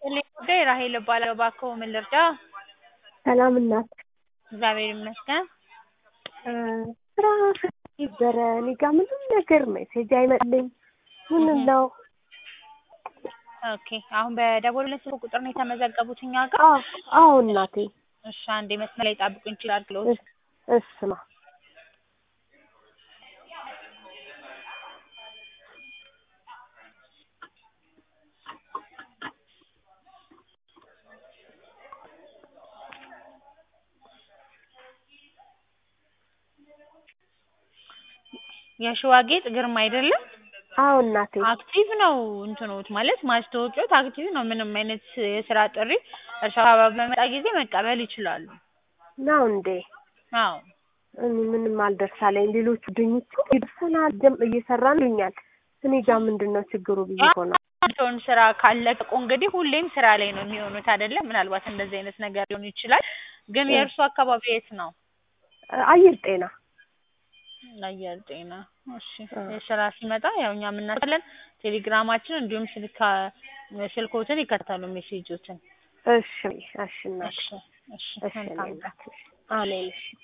ይስጥልኝ ጉዳይ ራሔል እባላለሁ። እባክዎ ምን ልርዳ? ሰላም እናት። እግዚአብሔር ይመስገን። ስራ ነበረ እኔ ጋ ምንም ነገር ሜሴጅ አይመጣልኝ። ምን ነው? ኦኬ አሁን በደወሉልን ስልክ ቁጥር ነው የተመዘገቡት እኛ ጋር? አዎ አዎ እናቴ። እሺ አንዴ መስመር ላይ ጠብቁኝ ይችላል ብሎ እስ- እስማ የሸዋጌጥ ግርማ አይደለም? አዎ እናቴ። አክቲቭ ነው እንትኖት ማለት ማስታወቂያዎት አክቲቭ ነው። ምንም አይነት የስራ ጥሪ እርሻ አካባቢ በመጣ ጊዜ መቀበል ይችላሉ። ነው እንዴ? አዎ እኔ ምንም አልደርሳለኝ። ሌሎቹ ድኞቹ ይደርሰናል ጀም እየሰራን ይሉኛል። እኔ ጋር ምንድን ነው ችግሩ ብዬ እኮ ነው። ሰውን ስራ ካለቀቁ እንግዲህ ሁሌም ስራ ላይ ነው የሚሆኑት አይደለም? ምናልባት እንደዚህ አይነት ነገር ሊሆን ይችላል። ግን የእርሱ አካባቢ የት ነው? አየር ጤና አየር ጤና። እሺ አዎ። የስራ ሲመጣ ያው እኛ የምናውቃለን። ቴሌግራማችን እንዲሁም ስልካ ስልኮትን ይከታሉ ሜሴጆችን። እሺ እሺ እናት እሺ እሺ እሺ እኔ መልካም ቀን። እናት እሺ። አሜን እሺ